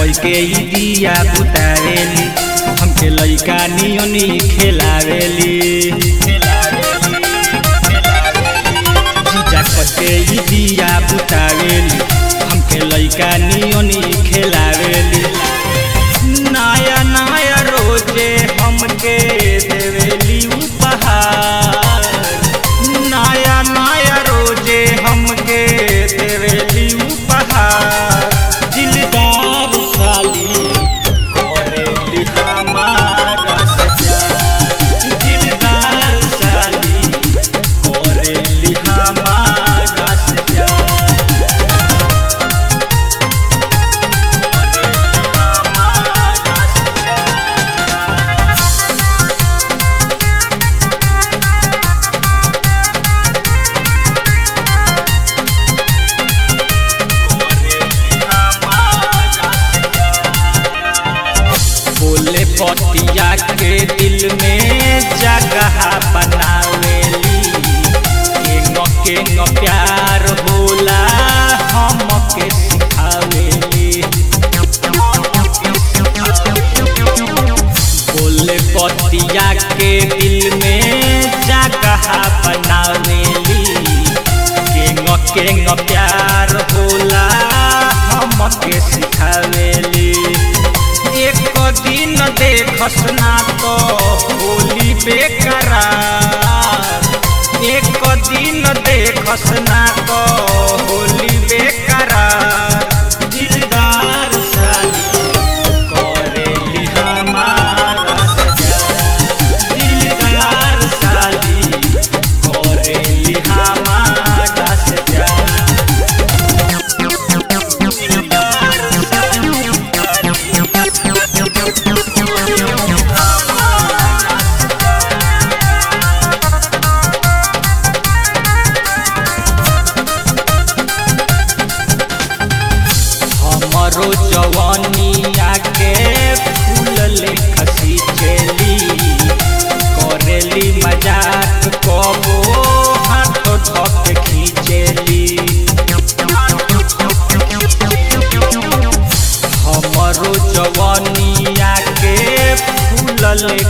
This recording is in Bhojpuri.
करके ई दिया बुतावेली हमके लइका नियोनी खेलावेली जीजा करके ई दिया बुतावेली हमके लइका नियोनी खेलावेली नया नया रोजे हमके देवेली उपहार नया नया रोजे हमके देवेली उपहार दिलदार साली करेली हमारा सजा दिलदार साली करेली हमारा सजा बोले पतिया के दिल में जगह बनावेली केंगो केंगो प्यार होला हमके सिखावेली बोले पतिया के दिल में जगह बनावेली केंगो केंगो प्यार होला हमके सिखावेली एक दिन देखस ना तो होली बेकरार एक दिन देखस ना तो होली बेकरार दिलदार साली करेली हमारा सजा दिलदार साली करेली हमारा सजा हमरो जवानिया के फूल ले खसी चली करेली मजाक कबो हाथ धक खींचेली हमरो जवानिया के फूल ले